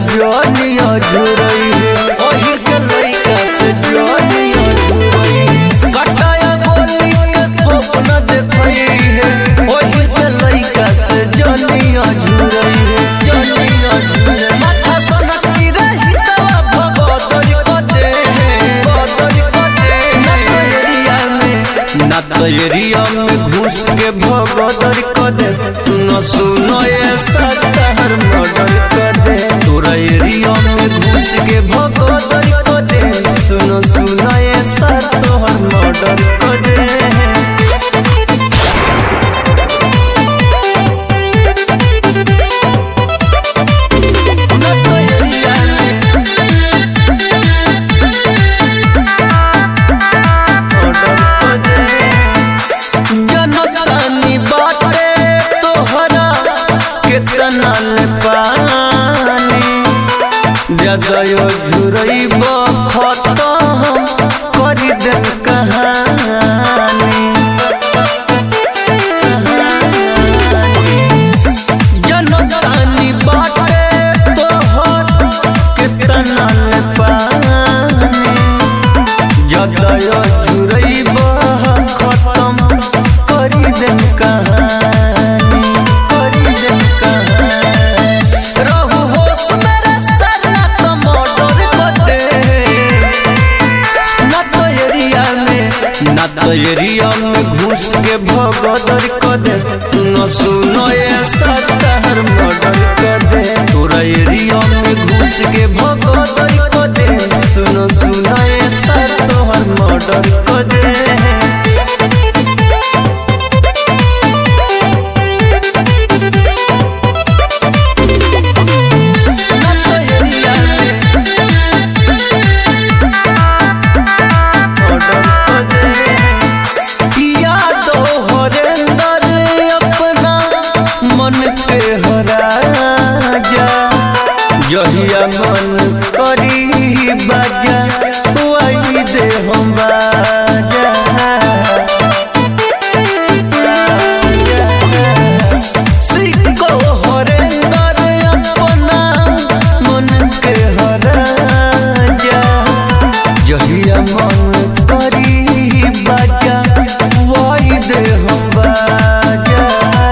जनिया झुरई है ओही के लइका से जनिया झुरई है कटाया गोली के थोप न देखई है ओही के लइका से जनिया झुरई है जनिया झुरई माथा सनकी रही तवा भगदरी क दे भगदरी क दे ना तो एरिया में ना तो एरिया में घुस के भगदरी क दे सुनो सुनो ये सत्तर मर्डर क दे तोरा एरिया में घुस के भगदरी क दे सुनो सुनो ये सत्तर मर्डर क दे ना तो एरिया में जनतानी बाटे तोहरा केतना ले पानी जदयो झुरई खतम करी दे कहानी जनतानी बाटे तोहर केतना ले पानी जदय जुरई खत्म करी देम कहानी करी देम कहानी रहू होश मेरे सर ना तो मर्डर कर दे ना तो एरिया में ना तो एरिया में घुस के भगदर क दे सुनो सुनो ये सत्तर मर्डर क दे तोरा एरिया में घुस के भगदर क दे सुनो सुनो ये सत्तर मर्डर क दे ना तो एरिया में यादो हरेंदर अपना मन पे हरा जा जहिया मन करी बाजा वही दे हम बाजा सिको हरेंदर अपना मन के हरा जा जहिया मन करी बाजा वही दे हम बाजा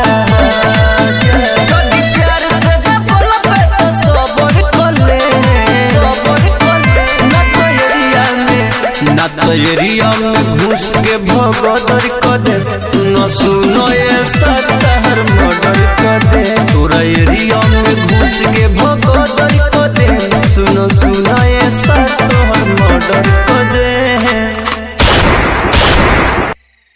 যদি प्यार से जब बोलबे तो सबर कर ले सबर कर ले ना तो एरिया में ना तो एरिया में घुस के भगदर क दे सुनो सुनो ये सत्तर मर्डर क दे तोरा एरिया में घुस के भगदर